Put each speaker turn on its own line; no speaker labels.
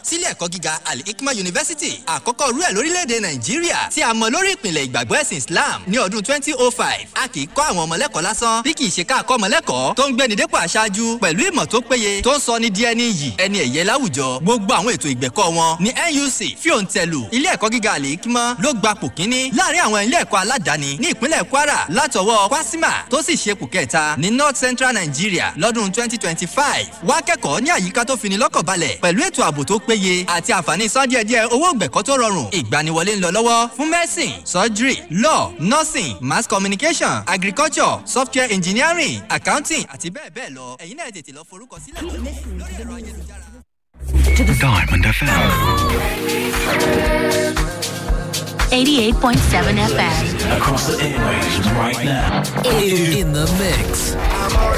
sílé ẹ̀kọ́ gíga al-hikma university àkọ́kọ́ rú ẹ̀ lórílẹ̀‐èdè nàìjíríà tí a mọ lórí ìpìlẹ̀ ìgbàgbọ́ ẹ̀sìn islam ní ọdún twenty oh five a kì í kọ́ àwọn ọmọlẹ́kọ̀ọ́ lásán bí kì í ṣe ká kọ́ ọmọlẹ́kọ̀ọ́ tó ń gbéni dépò aṣáájú pẹ̀lú ìmọ̀ tó péye tó ń sọ ní di ẹni yìí ẹni ẹ̀yẹ láwùjọ gbogbo àwọn ètò ìgbẹ̀kọ́ wọn ní nuc fíòǹtẹ̀lù ilé ẹ̀kọ́ gíga al-hikma ló gba pò kíní láàrin àwọn ilé ẹ̀kọ́ aládàáni ní ìpínlẹ̀ kwara látọwọ́ kwasima tó sì ṣe pò kẹta ní north central nigeria lọ́dún twenty twenty five wá kẹ́kọ̀ọ́ ní àyíká tó fini lọ́kàn balẹ̀ pẹ̀lú ètò ààbò tó péye àti àǹfààní san díẹ̀díẹ̀ owó gbẹ̀kọ́ tó rọrùn ìgbaniwọlé ń lọ lọ́wọ́ fún medicine surgery law nursing mass communication agriculture software engineering accounting àti bẹ́ẹ̀ bẹ́ẹ̀ lọ ẹ̀yin náà tètè lọ forúkọ sílẹ̀ lórí ẹ̀rọ ayélujára.
Diamond FM.
88.7 FM.
Across the airwaves right now.
In the mix.